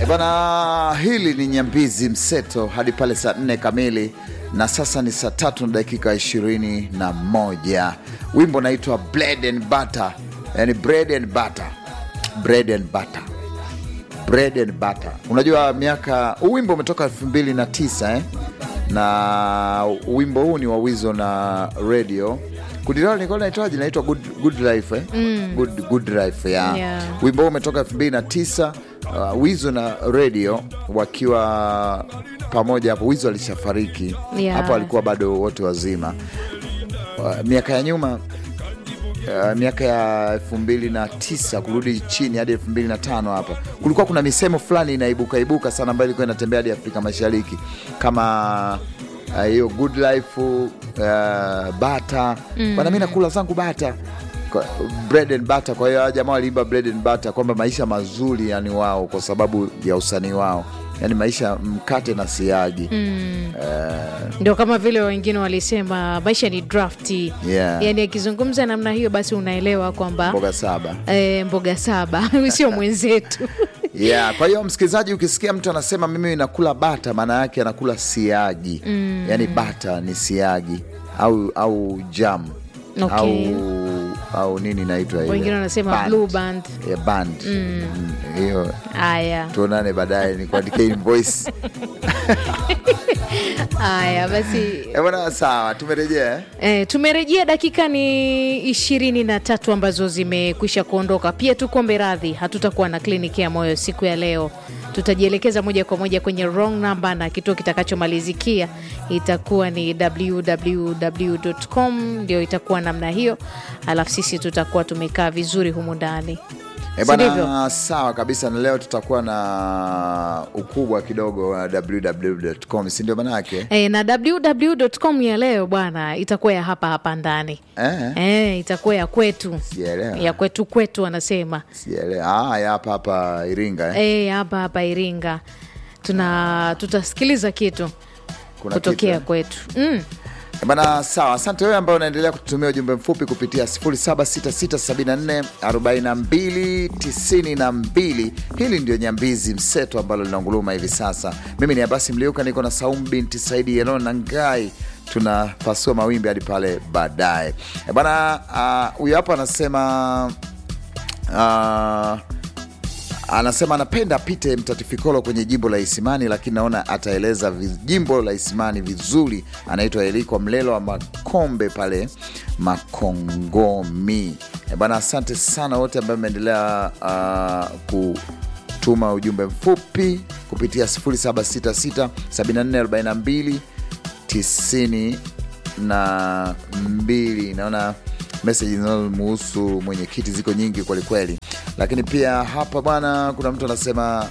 E bana, hili ni Nyambizi Mseto hadi pale saa nne kamili, na sasa ni saa tatu na dakika ishirini na moja. Wimbo naitwa bread and butter, yani bread and butter, bread and butter, bread and butter. Unajua miaka huu wimbo umetoka elfu mbili na tisa eh? na wimbo huu ni wa Wizo na radio kundi lao nilikuwa naitwaje, naitwa good, good life eh? good, good life yeah. Yeah. Wimbo huu umetoka 2009 uh, Wizo na radio wakiwa pamoja hapo. Wizo alishafariki Yeah. hapo, alikuwa bado wote wazima. Uh, miaka ya nyuma Uh, miaka ya elfu mbili na tisa kurudi chini hadi elfu mbili na tano hapa kulikuwa kuna misemo fulani inaibuka ibuka sana ambayo ilikuwa inatembea hadi Afrika Mashariki kama uh, hiyo good life uh, bata bana, mi nakula zangu bata Kwa- bread and butter. Kwa hiyo hawa jamaa waliimba bread and butter kwamba maisha mazuri yani wao kwa sababu ya usanii wao, yani maisha mkate na siagi Ndio kama vile wengine walisema maisha ni drafti. Yeah. Yani akizungumza namna hiyo, basi unaelewa kwamba mboga saba e, mboga saba sio mwenzetu. Yeah, kwa hiyo msikilizaji, ukisikia mtu anasema mimi nakula bata, maana yake anakula siagi mm. Yaani bata ni siagi au au jam Okay. au au nini inaitwa ile? Wengine wanasema Band. blue band. Yeah, band. Mm, hiyo Haya tuonane baadaye nikuandikie invoice. haya basi Eh, bwana sawa, tumerejea eh? E, tumerejea dakika ni ishirini na tatu ambazo zimekwisha kuondoka. Pia tukombe radhi, hatutakuwa na kliniki ya moyo siku ya leo. Tutajielekeza moja kwa moja kwenye wrong number na kituo kitakachomalizikia itakuwa ni www.com, ndio itakuwa namna hiyo, alafu sisi tutakuwa tumekaa vizuri humu ndani, Eh, Si ndivyo? bana sawa kabisa, na leo tutakuwa na ukubwa kidogo wa www.com, si ndio manake E, na www.com ya leo bwana itakuwa ya hapa hapa ndani eh? e, itakuwa ya kwetu Sijaelewa. ya kwetu kwetu wanasema Sijaelewa. Ah, ya hapa hapa Iringa eh? Eh, hapa hapa Iringa tuna tutasikiliza kitu Kuna kutokea kitu, eh? kwetu mm. Eh, Bana sawa, asante wewe ambaye unaendelea kututumia ujumbe mfupi kupitia 0766744292. Hili ndio Nyambizi Mseto ambalo linaunguluma hivi sasa. Mimi ni Abasi Mliuka, niko na Saumu binti Saidi Yelon na Ngai, tunapasua mawimbi hadi pale baadaye. Eh, Bana ah, huyu hapa anasema ah, anasema anapenda apite Mtatifikolo kwenye jimbo la Isimani, lakini naona ataeleza vi- jimbo la Isimani vizuri. Anaitwa Eliko Mlelo wa Makombe pale Makongomi. E bana, asante sana wote ambao mmeendelea uh, kutuma ujumbe mfupi kupitia 0766 7442 tisini na mbili. Naona meseji zinazomuhusu mwenyekiti ziko nyingi kwelikweli, lakini pia hapa bwana, kuna mtu anasema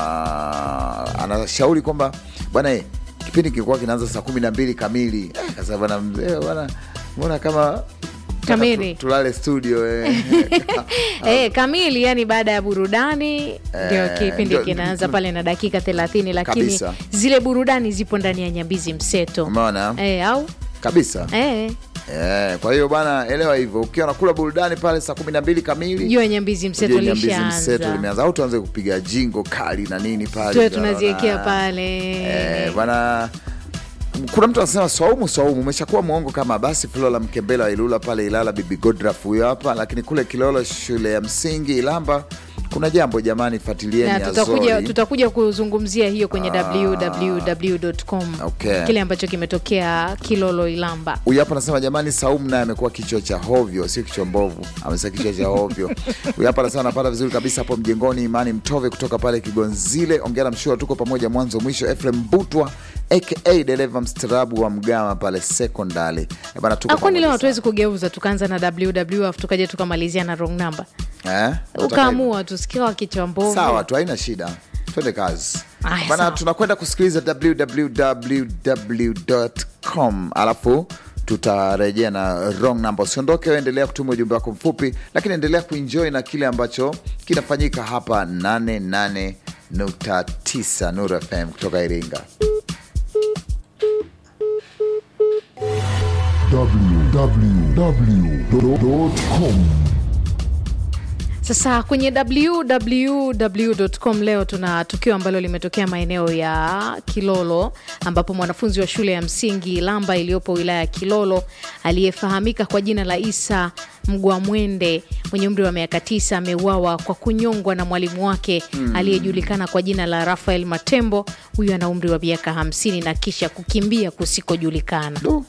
uh, anashauri kwamba bwana eh, kipindi kilikuwa kinaanza saa kumi na mbili kamili. Eh, kasa bwana mzee bwana, mbona kama Kamili. tu- tulale studio eh. Eh, kamili yani baada ya burudani ndio Eh, kipindi ndio- kinaanza pale na dakika 30 lakini Kabisa. zile burudani zipo ndani ya Nyambizi Mseto Umeona eh, au kabisa eh, eh. Kwa hiyo bwana, elewa hivyo, ukiwa nakula burudani pale saa kumi na mbili kamili jua Nyambizi Mseto Ujue Nyambizi Mseto lishaanza limeanza au tuanze kupiga jingo kali na nini pale tuwe Tunaona, tunaziwekea pale eh, bwana kuna mtu anasema swaumu swaumu umeshakuwa mwongo kama basi Flora Mkembela wa Ilula pale Ilala bibi Godraf huyo hapa lakini kule Kilolo shule ya msingi Ilamba kuna jambo jamani fuatilieni na tutakuja, Azori. tutakuja kuzungumzia hiyo kwenye www.com Okay. kile ambacho kimetokea Kilolo Ilamba. Huyu hapa anasema jamani, Saumu naye amekuwa kichwa cha hovyo, sio kichwa mbovu, amesema kichwa cha hovyo. Huyu hapa anasema anapata vizuri kabisa hapo mjengoni. Imani Mtove kutoka pale Kigonzile, ongera Mshua, tuko pamoja mwanzo mwisho. Efrem Butwa aka dereva mstarabu wa Mgama pale sekondari Eh, bana, tuko Ah, kwani pamoja leo sana. hatuwezi kugeuza tukaanza na www afu tukaja tukamalizia na wrong number Eh? Unataka hivyo? ukaamua tusikia kichwa mbovu Sawa tu, haina shida, twende kazi Aya, bana. sawa. Tunakwenda kusikiliza www.com alafu tutarejea na wrong number. Usiondoke, endelea kutuma ujumbe wako mfupi, lakini endelea kuenjoy na kile ambacho kinafanyika hapa 88.9 Nuru FM kutoka Iringa. www.com Sasa kwenye www.com leo tuna tukio ambalo limetokea maeneo ya Kilolo ambapo mwanafunzi wa shule ya msingi Lamba iliyopo wilaya ya Kilolo aliyefahamika kwa jina la Isa Mgwamwende mwenye umri wa miaka tisa ameuawa kwa kunyongwa na mwalimu wake aliyejulikana kwa jina la Rafael Matembo. Huyu ana umri wa miaka hamsini na kisha kukimbia kusikojulikana. Du.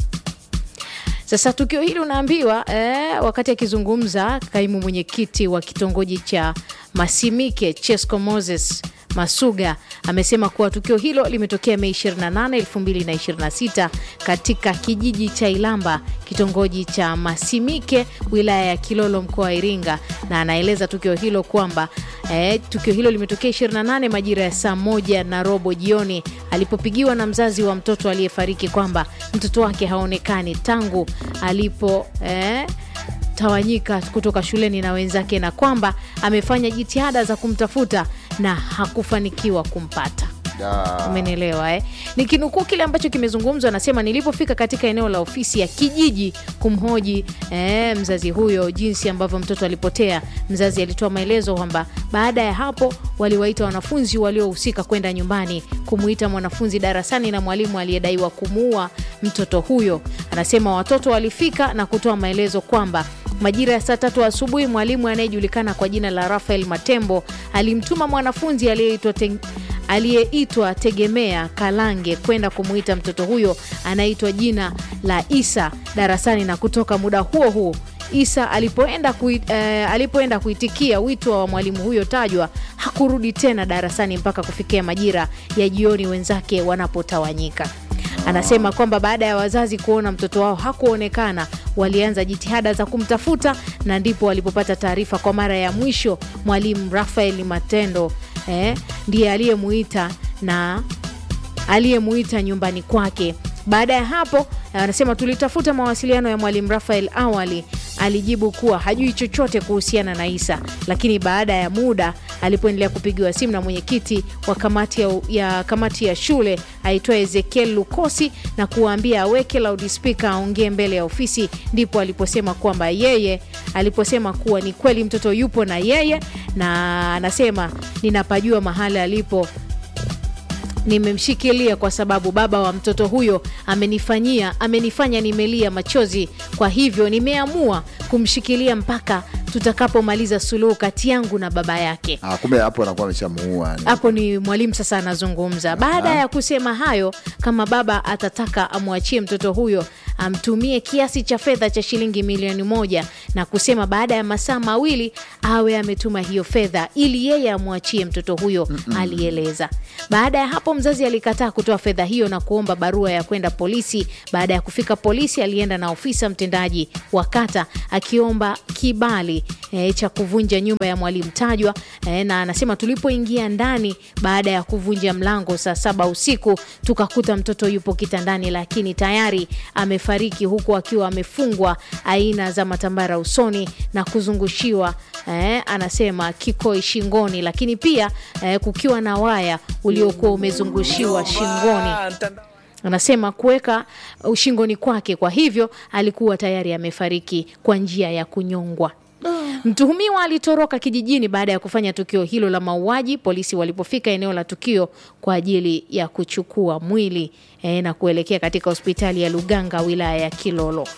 Sasa tukio hili unaambiwa eh, wakati akizungumza kaimu mwenyekiti wa kitongoji cha Masimike Chesco Moses Masuga amesema kuwa tukio hilo limetokea Mei 28, 2026 katika kijiji cha Ilamba, kitongoji cha Masimike, wilaya ya Kilolo, mkoa wa Iringa, na anaeleza tukio hilo kwamba eh, tukio hilo limetokea 28 majira ya saa moja na robo jioni alipopigiwa na mzazi wa mtoto aliyefariki kwamba mtoto wake haonekani tangu alipo eh, tawanyika kutoka shuleni na wenzake na kwamba amefanya jitihada za kumtafuta na hakufanikiwa kumpata. Da. Umenielewa eh? Nikinukuu kile ambacho kimezungumzwa, anasema nilipofika katika eneo la ofisi ya kijiji kumhoji eh, mzazi huyo jinsi ambavyo mtoto alipotea, mzazi alitoa maelezo kwamba baada ya hapo waliwaita wanafunzi waliohusika kwenda nyumbani kumuita mwanafunzi darasani na mwalimu aliyedaiwa kumuua mtoto huyo. Anasema watoto walifika na kutoa maelezo kwamba majira ya saa tatu asubuhi mwalimu anayejulikana kwa jina la Rafael Matembo alimtuma mwanafunzi aliyeitwa Teng- aliyeitwa Tegemea Kalange kwenda kumuita mtoto huyo anaitwa jina la Isa darasani, na kutoka muda huo huo Isa alipoenda, kui, eh, alipoenda kuitikia wito wa mwalimu huyo tajwa hakurudi tena darasani mpaka kufikia majira ya jioni wenzake wanapotawanyika. Anasema kwamba baada ya wazazi kuona mtoto wao hakuonekana, walianza jitihada za kumtafuta na ndipo walipopata taarifa kwa mara ya mwisho mwalimu Rafael Matendo eh, ndiye aliyemuita na aliyemuita nyumbani kwake. Baada ya hapo, anasema tulitafuta mawasiliano ya mwalimu Rafael. Awali alijibu kuwa hajui chochote kuhusiana na Isa, lakini baada ya muda alipoendelea kupigiwa simu na mwenyekiti wa kamati ya, ya kamati ya shule aitwa Ezekiel Lukosi na kuwaambia aweke loudspeaker aongee mbele ya ofisi, ndipo aliposema kwamba yeye aliposema kuwa ni kweli mtoto yupo na yeye, na anasema ninapajua mahali alipo nimemshikilia kwa sababu baba wa mtoto huyo amenifanyia amenifanya nimelia machozi. Kwa hivyo nimeamua kumshikilia mpaka tutakapomaliza suluhu kati yangu na baba yake. Ah, kumbe hapo anakuwa ameshamuua yani. Hapo ni mwalimu sasa anazungumza. Baada ya kusema hayo, kama baba atataka amwachie mtoto huyo amtumie kiasi cha fedha cha shilingi milioni moja na kusema baada ya masaa mawili awe ametuma hiyo fedha ili yeye amwachie mtoto huyo, alieleza. Baada ya hapo, mzazi alikataa kutoa fedha hiyo na kuomba barua ya kwenda polisi. Baada ya kufika polisi, alienda na ofisa mtendaji wa kata akiomba kibali e, cha kuvunja nyumba ya mwalimu tajwa e, na anasema tulipoingia ndani baada ya kuvunja mlango saa saba usiku tukakuta mtoto yupo kitandani, lakini tayari amefariki huku akiwa amefungwa aina za matambara usoni na kuzungushiwa eh, anasema kikoi shingoni, lakini pia eh, kukiwa na waya uliokuwa umezungushiwa shingoni anasema kuweka ushingoni kwake. Kwa hivyo alikuwa tayari amefariki kwa njia ya kunyongwa. Mtuhumiwa alitoroka kijijini baada ya kufanya tukio hilo la mauaji. Polisi walipofika eneo la tukio kwa ajili ya kuchukua mwili eh, na kuelekea katika hospitali ya Luganga wilaya ya Kilolo.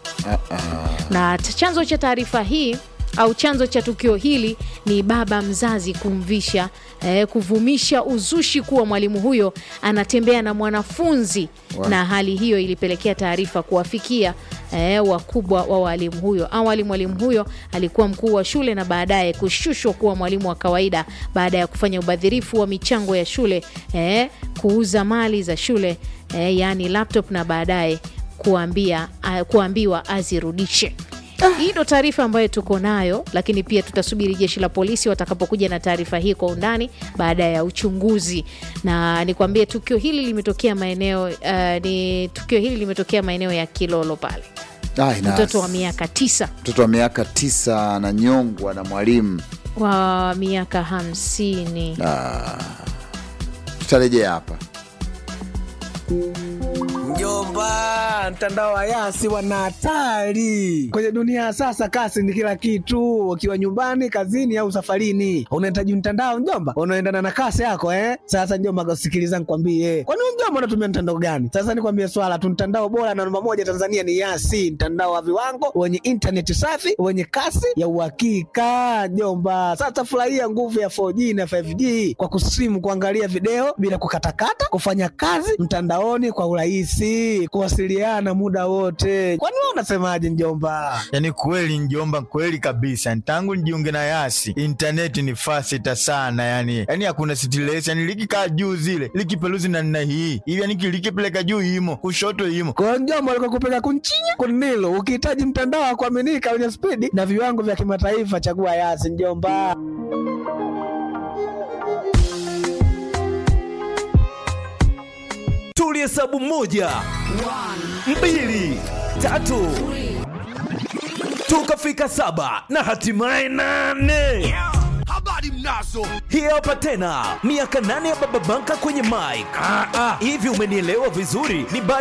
Na t- chanzo cha taarifa hii au chanzo cha tukio hili ni baba mzazi kumvisha eh, kuvumisha uzushi kuwa mwalimu huyo anatembea na mwanafunzi Wa- na hali hiyo ilipelekea taarifa kuwafikia eh, wakubwa wa walimu huyo. Awali mwalimu huyo alikuwa mkuu wa shule na baadaye kushushwa kuwa mwalimu wa kawaida baada ya kufanya ubadhirifu wa michango ya shule eh, kuuza mali za shule eh, yaani laptop na baadaye kuambia, uh, kuambiwa azirudishe. Hii ndo taarifa ambayo tuko nayo, lakini pia tutasubiri jeshi la polisi watakapokuja na taarifa hii kwa undani baada ya uchunguzi. Na nikwambie tukio hili limetokea maeneo uh, ni tukio hili limetokea maeneo ya Kilolo pale, Ah, ina- mtoto wa miaka tisa mtoto wa miaka tisa ananyongwa na mwalimu. wa miaka hamsini. Ah, tutarejea hapa. Mjomba, mtandao wa Yasi wana hatari kwenye dunia ya sasa. Kasi ni kila kitu, ukiwa nyumbani, kazini au safarini, unahitaji mtandao mjomba, unaendana na kasi yako eh. Sasa mjomba, sikiliza nikwambie, kwani wewe mjomba unatumia mtandao gani? Sasa nikwambie swala tu, mtandao bora na namba moja Tanzania ni Yasi, mtandao wa viwango wenye intaneti safi wenye kasi ya uhakika mjomba. Sasa furahia nguvu ya 4G na 5G kwa kusimu, kuangalia video bila kukatakata, kufanya kazi mtandaoni kwa urahisi, kuwasiliana muda wote. Kwani wewe unasemaje mjomba? Yaani kweli njomba, kweli kabisa. Tangu nijiunge na Yasi intaneti ni fasita sana, yani yani hakuna stress, yani likikaa juu zile likipeluzi na nina hii hivi, yani likipeleka juu imo kushoto imo kwa mjomba, alikuwa kupeka kunchinya kunilo. Ukihitaji mtandao wa kuaminika wenye spidi na viwango vya kimataifa, chagua Yasi mjomba. Tulihesabu moja, mbili, tatu, tukafika saba na hatimaye nane. Habari mnazo Hii hapa tena miaka nane ya Baba Banka kwenye mic. Hivi umenielewa vizuri? Ni